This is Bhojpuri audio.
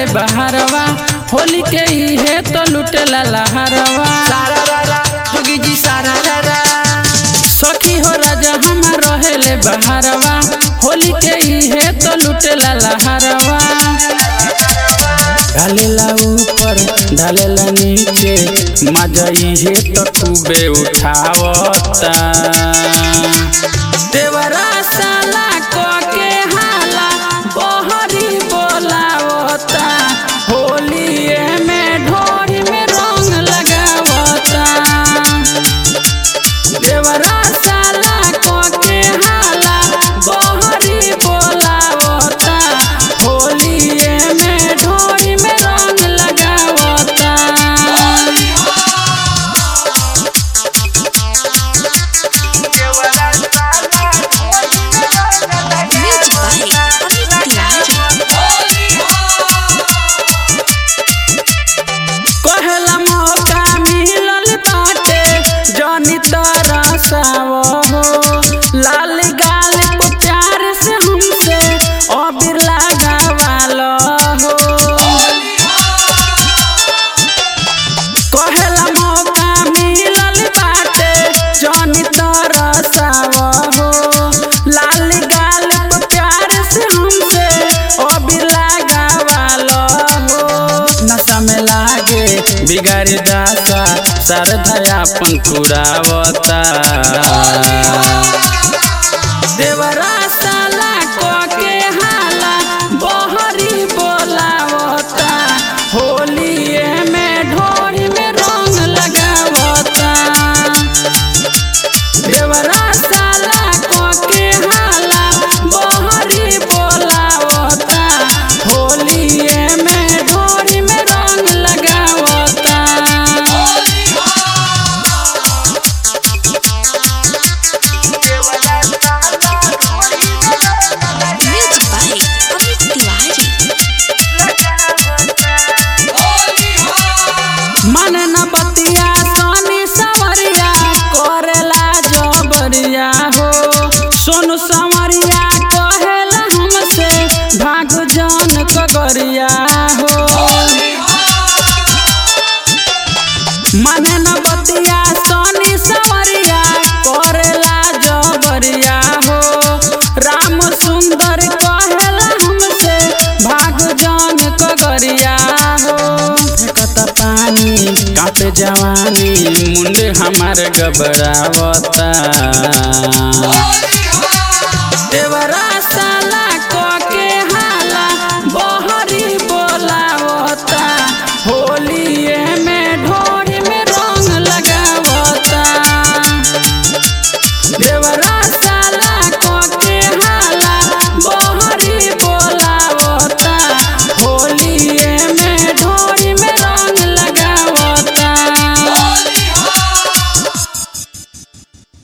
रहेले बहारवा होली के इहे तो लुटेला लहरवा सारा रारा जोगी जी सारा रारा सखी हो राजा हमार रहेले बहारवा होली के इहे तो लुटेला लहरवा डालेला ऊपर डालेला नीचे मजा इहे तो खूबे उठावता देवरा साला को के हाला बहरी बोलावता होलिए में ढोरी में रंग लगावता देवरा साला को के हाला बहरी बोलावता होलिए में ढोरी में रंग लगावता Music by Amit Tiwari. कहला मौका मिलल बाटे जनी तरसाव हो लाल गाल पे प्यार से हमसे अबीर लगावाल हो कहला मौका मिलल बाटे जनी तरसाव हो लाल गाल पे प्यार से हमसे अबीर लगावाल हो नशा में लागे बिगाड़ी दासा सरधयापन पुरावता देवरा साला को के हाला बहरी बोलावता होलिए में ढोरी में रंग लगावता देवरा साला को के हाला बहरी बोलावता होलिए में ढोरी में रंग लगावता Music by Amit Tiwari. मन न बतिया सोनी सवरिया करेला जबरिया हो सोनू सवरिया कहेला हमसे भाग जान कगरिया हो मन न बतिया सोनी सवरिया करेला जबरिया हो राम सुंदर कहेला हमसे भाग जान कगरिया हो फेंकता पानी कांपे जवानी मुंडे हमार गबरावता देवरा